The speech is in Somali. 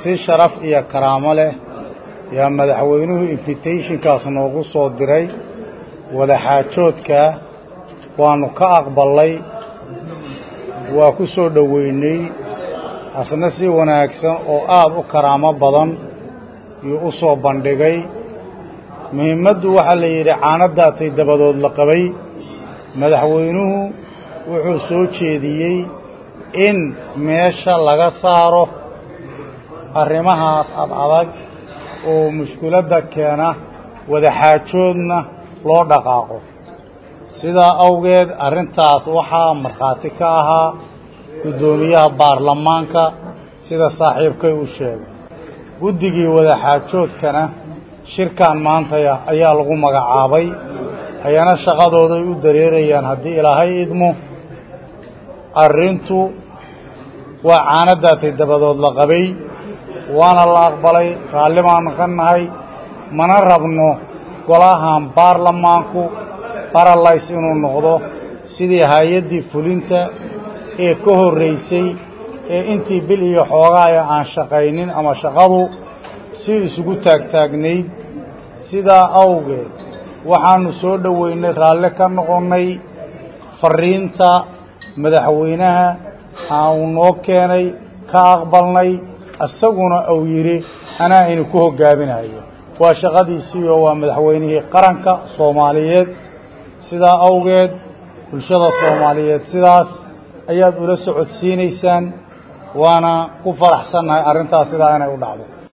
si sharaf iyo karaamo leh yaa madaxweynuhu invitationkaas noogu soo diray wadaxaajoodka waannu ka aqballay waa ku soo dhoweynay asna si wanaagsan oo aad u karaamo badan yuu u soo bandhigay muhiimaddu waxaa la yidhi caanadaatay dabadood la qabay madaxweynuhu wuxuu soo jeediyey in meesha laga saaro arrimahaas ad adag oo mushkiladda keena wadaxaajoodna loo dhaqaaqo sidaa awgeed arrintaas waxaa markhaati ka ahaa guddoomiyaha baarlamaanka sida saaxiibkay u sheegay guddigii wadaxaajoodkana shirkan maantaya ayaa lagu magacaabay ayana shaqadooday u dareerayaan haddii ilaahay idmo arrintu waa caanadaatay dabadood la qabay waana la aqbalay raalli baanu ka nahay mana rabno golahan baarlamaanku baralays inuu noqdo sidii hay-addii fulinta ee ka horraysay ee intii bil iyo xoogaaya aan shaqaynin ama shaqadu si isugu taagtaagnayd sidaa awgeed waxaannu soo dhoweynay raalli ka noqonnay farriinta madaxweynaha aanu noo keenay ka aqbalnay isaguna uu yidhi anaa inu ku hoggaaminayo waa shaqadiisiioo waa madaxweynihii qaranka soomaaliyeed sidaa awgeed bulshada soomaaliyeed sidaas ayaad ula socodsiinaysaan waana ku faraxsannahay arrintaas sidaa inay u dhacdo